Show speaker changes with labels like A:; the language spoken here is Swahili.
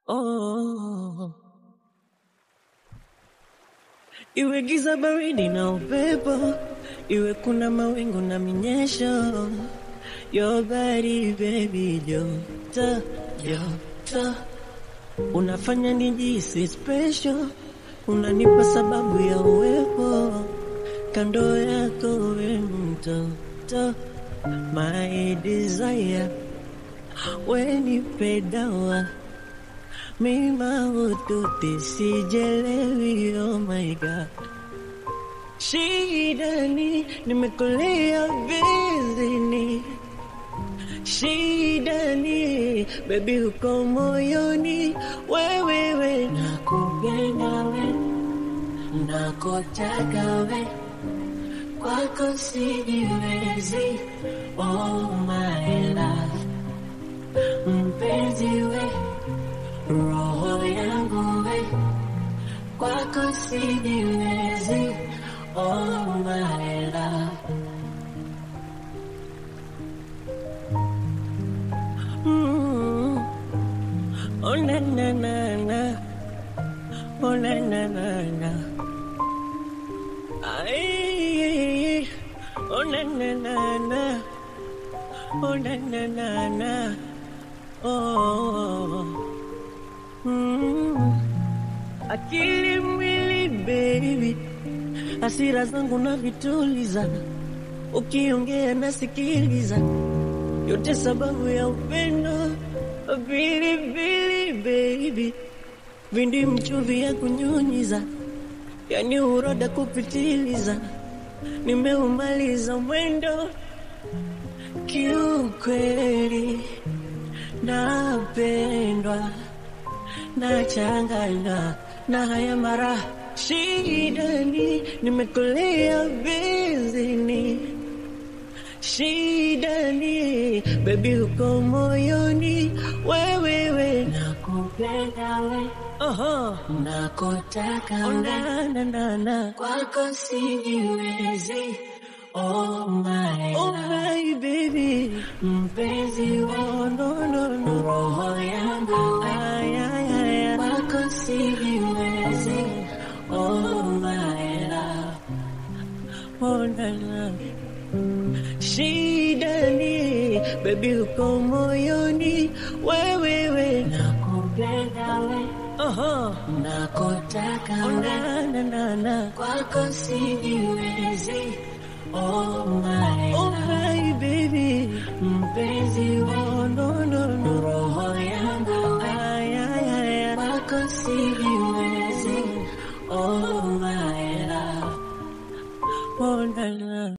A: oh. Iwe giza baridi na upepo, iwe kuna mawingu na minyesho, your body baby, joto joto, unafanya nijisi special, unanipa sababu ya uwepo kando yako, we mtoto, my desire, we nipe dawa mima ututi sijelewi, oh my god Shidani, nimekulia bizini. Shidani, baby uko moyoni, wewe we nakupenda we, nakutaka we, kwako sijiwezi, oh my love, mpenzi we, roho yangu we, kwako sijiwezi, oh my love. Mm. Oh na na na na, oh na na na na, ay, oh na na na na, oh na na na na, oh. Mm. Akili mwili baby, hasira zangu na vituliza, ukiongea nasikiliza, yote sababu ya upendo. Pilipili baby, vindi mchuvi ya kunyunyiza, yani uroda kupitiliza, nimeumaliza mwendo kiukweli, napendwa nachanganywa na haya mara shidani, nimekulia bizini shidani, baby uko moyoni, wewe we nakupenda we, oho, nakutaka we, na na na na, kwako sijiwezi Oh my, oh my baby, mpenzi we, oh no no no, roho yangu ay ay ay, kwako sijiwezi. Oh my love, oh na na Shidani, baby uko moyoni, wewe we nakupenda we, oho, nakutaka we, na na na na, kwako sijiwezi. Oh my, oh my baby, mpenzi we, oh no no no, roho yangu ay ay ay, kwako sijiwezi. Oh my love, oh na na